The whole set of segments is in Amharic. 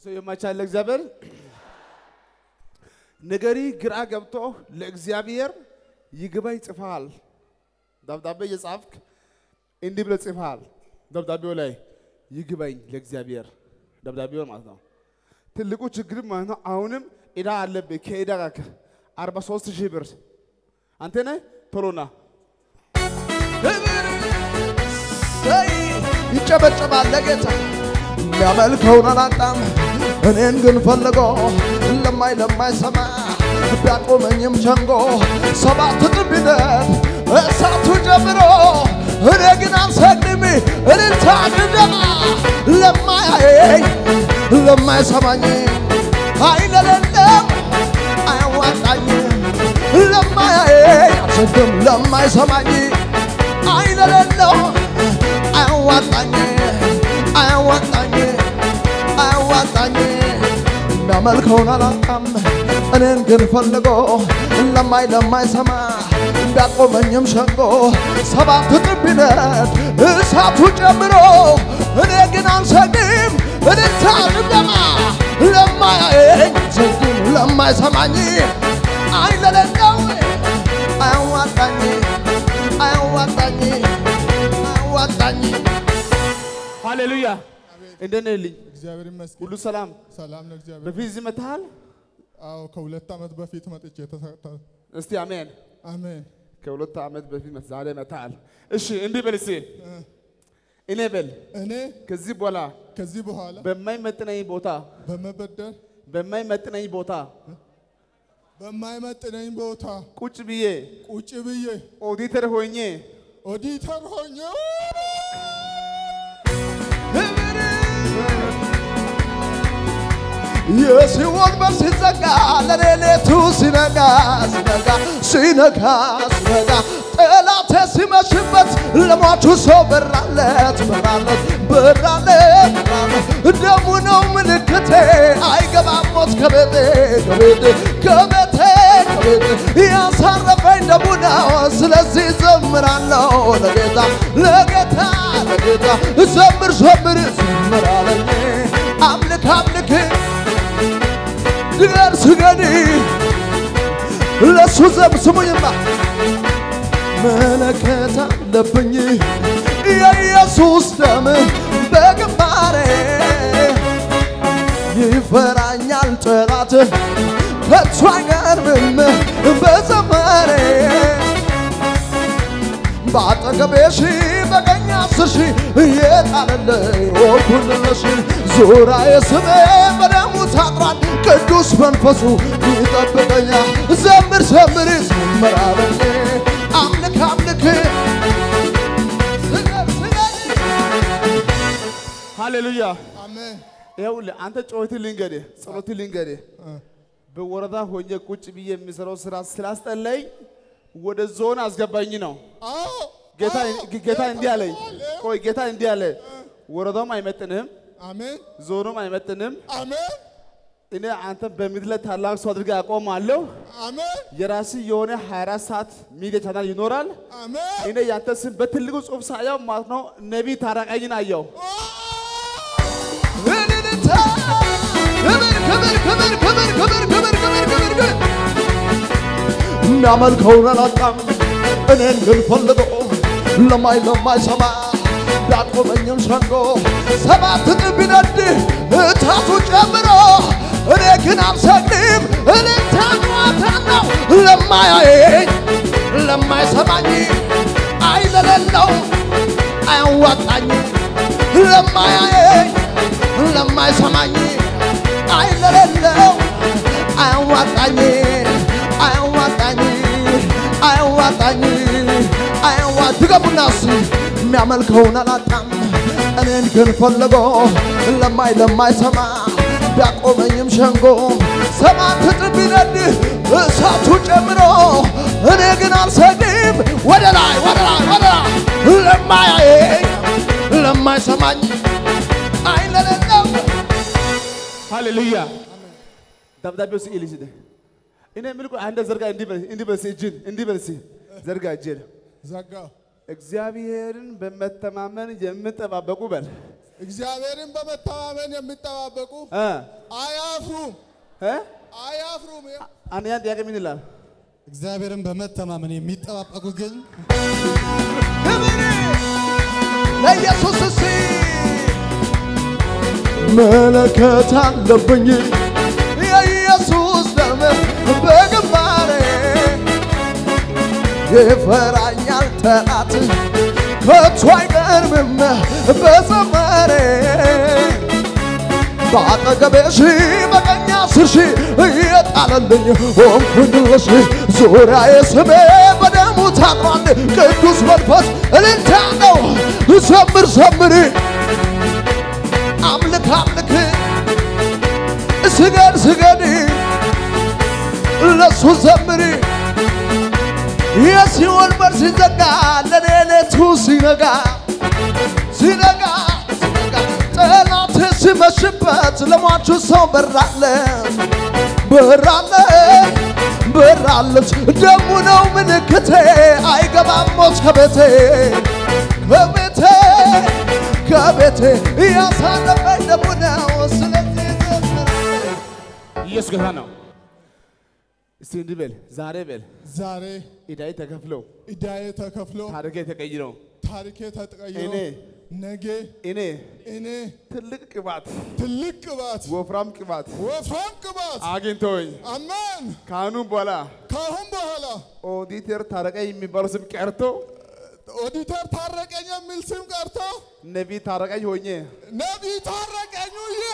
ለሰው የማይቻል ለእግዚአብሔር ነገሪ ግራ ገብቶ ለእግዚአብሔር ይግባኝ ጽፈሃል። ደብዳቤ እየጻፍክ እንዲህ ብለህ ጽፈሃል። ደብዳቤው ላይ ይግባኝ ለእግዚአብሔር ደብዳቤው ማለት ነው። ትልቁ ችግር ማለት ነው። አሁንም ዕዳ አለብህ። ከዕዳ ጋር አርባ ሦስት ሺህ ብር አንተ ነህ። ቶሎና ሰይ ይጨበጨባል ለጌታ የሚያመልከውን አላጣም እኔን ግን ፈልጎ ለማይ ለማይሰማ ቢያቆመኝም ሸንጎ ሰባት እጥፍ ቢደርስ እሳቱ ጀምሮ እኔ ግን አልሰግድም እልልታ ድደማ ለማያየኝ ለማይሰማኝ ኃይል የሌለው አያዋጣኝ ለማያየኝ አልሰግድም ለማይሰማኝ ኃይል የሌለው አያዋጣኝ አያዋጣኝ አያዋጣኝ የሚያመልከውን አላጣም እኔን ግን ፈልጎ ለማይ ለማይሰማ ቢያቆመኝም ሸንጎ ሰባት እጥፍ ቢነድ እሳቱ ጨምሮ እኔ ግን አልሰግድም እልልታ ድብደማ ለማያየኝ አልሰግድም ለማይሰማኝ አይን ለሌለው አያዋጣኝ አያዋጣኝ አያዋጣኝ ሃሌሉያ። እንደት ነህ ልኝ? እግዚአብሔር ይመስገን። ሁሉ ሰላም? ሰላም ነው እግዚአብሔር። በፊት እዚህ መጥተሃል? አዎ ከሁለት ዓመት በፊት መጥቼ ተሳታ። እስቲ አሜን። አሜን። ከሁለት ዓመት በፊት መጥ- ዛሬ መጥተሃል። እሺ እንዲህ በል እስቲ እኔ በል እኔ ከዚህ በኋላ ከዚህ በኋላ በማይመጥነኝ ቦታ በመበደር በማይመጥነኝ ቦታ በማይመጥነኝ ቦታ ቁጭ ብዬ ቁጭ ብዬ ኦዲተር ሆኜ ኦዲተር ሆኜ የሲኦል በር ሲዘጋ ለሌሊቱ ሲነጋ ሲነጋ ሲነጋ ሲነጋ ጠላቴ ሲመሽበት ለሟቹ ሰው በራለት በራለት በራለት በራለት ደሙ ነው ምልክቴ አይገባም ሞት ከቤቴ ከቤቴ ከቤቴ ከቤቴ ያሳረፈኝ ደሙ ነው ስለዚህ ዘምራለሁ ለጌታ ለጌታ ለጌታ ዘምር ዘምር ዘምር አለኝ አምልክ አምልክ ድገር ስገድ ለሱ ዘም ስሙኝማ መለከት አለብኝ የኢየሱስ ደም በግንባሬ ይፈራኛል ጠላት ከቶ አይቀርብም በዘመሬ በአጠገቤ ሺህ በቀኝ አስር ሺህ የጣለልኝ ወርኩልሽ ዙሪያዬ ስሜ በደሙ ታጥሯል ቅዱስ መንፈሱ ይጠብቀኛል ዘምር ዘምር ዘምር አለኝ አምልክ አምልክ ስገድ ስገድ ሃሌሉያ። አሜን። ይኸውልህ አንተ ጮኸት ልንገርህ፣ ጸሎት ልንገርህ። በወረዳ ሆኜ ቁጭ ብዬ የሚሰራው ስራ ስላስጠላኝ ወደ ዞን አስገባኝ ነው። አዎ ጌታ አዎ፣ ጌታ እንዲህ አለኝ። አለ። ቆይ ጌታ እንዲህ አለ፣ ወረዳውም አይመጥንህም፣ አሜን ዞኑም አይመጥንም። አሜን እኔ አንተ በምድር ላይ ታላቅ ሰው አድርጌ አቆማለሁ። አሜን የራስህ የሆነ 24 ሰዓት ሚዲያ ቻናል ይኖራል። አሜን እኔ ያንተ ስም በትልቁ ጽሑፍ ሳየው ማለት ነው ነቢይ ታረቀኝን አየው። እልልታ ክብር ክብር ክብር ክብር ክብር ክብር ክብር ክብር ክብር የሚያመልከውን አላጣም እኔን ግን ፈልጎ ለማይ ለማይሰማ ቢያቆመኝም ሸንጎ ሰባት እጥፍ ቢነድ እሳቱ ጨምሮ እኔ ግን አልሰግድም እልልታ ጨዋታ ነው ለማያየኝ ለማይሰማኝ አይን ለሌለው አያዋጣኝ ለማያየኝ ለማይሰማኝ አይን ለሌለው አያዋጣኝ አያዋጣኝ አያዋጣኝ አያዋ ድገሙና እስኪ የሚያመልከውን አላጣም እኔን ግን ፈልጎ ለማይ ለማይሰማ ቢያቆመኝም ሸንጎ ሰባት እጥፍ ቢነድ እሳቱ ጨምሮ እኔ ግን አልሰግድም ወደ ላይ ወደ ላይ ወደ ላይ ለማያየኝ ለማይሰማኝ አይን ለሌለው ሃሌሉያ። ደብዳቤው ስዕል ይስደ እኔ ምን ቆይ አንተ ዘርጋ እንዲህ በል እንዲህ በል እስኪ እጅን እንዲህ በል እስኪ ዘርጋ እጅን ዘጋው እግዚአብሔርን በመተማመን የምጠባበቁ በል እግዚአብሔርን በመተማመን የሚጠባበቁ እ አያፍሩም እ አያፍሩም። አንደኛ ጥያቄ ምን ይላል? እግዚአብሔርን በመተማመን የሚጠባበቁ ግን ለኢየሱስ ሲ መለከት አለብኝ የኢየሱስ ደም በግንባሬ ይፈራኛል ጠላት ከቶ አይቀርምም በዘመሬ በአጠገቤ ሺህ በቀኝ አስር ሺህ እየጣለልኝ ሆንኩልሽ ዙሪያዬ ስሜ በደሙ ታጥሯል ቅዱስ መንፈስ እልልታ ነው ዘምር ዘምር አምልክ አምልክ ስገድ ስገድ ለሱ ዘምር የሲኦል በር ሲዘጋ ለኔ ሌቱ ሲነጋ ሲነጋ ሲነጋ ጠላት ሲመሽበት ለሟቹ ሰው በራለ በራለ በራለች ደሙ ነው ምልክቴ አይገባም ሞት ከቤቴ ከቤቴ ከቤቴ እያሳለፈኝ ደሙ ነው ስለዚህ ዘምራለሁ። ኢየሱስ ጌታ ነው። እስቲ እንዲህ በል፣ ዛሬ በል ዛሬ ዕዳዬ ተከፍሎ ዕዳዬ ተከፍሎ ታሪኬ ተቀይሮ ታሪኬ ተቀይሮ እኔ ነገ እኔ እኔ ትልቅ ቅባት ትልቅ ቅባት ወፍራም ቅባት ወፍራም ቅባት አግኝቶኝ አሜን። ከአሁኑ በኋላ ከአሁን በኋላ ኦዲተር ታረቀኝ የሚባለው ስም ቀርቶ ኦዲተር ታረቀኝ የሚል ስም ቀርቶ ነቢይ ታረቀኝ ሆኜ ነቢይ ታረቀኝ ውዬ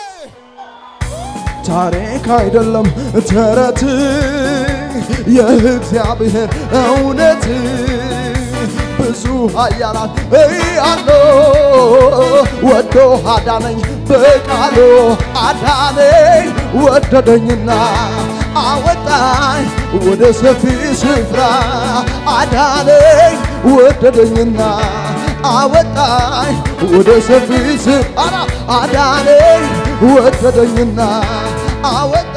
ታሪክ አይደለም ተረት የእግዚአብሔር እውነት ብዙ ኃያላን እያሉ ወዶ አዳነኝ በቃሉ አዳነኝ ወደደኝና አወጣኝ ወደ ሰፊ ስፍራ አዳነኝ ወደደኝና አወጣኝ ወደ ሰፊ ስፍራ አዳነኝ ወደደኝና አወጣኝ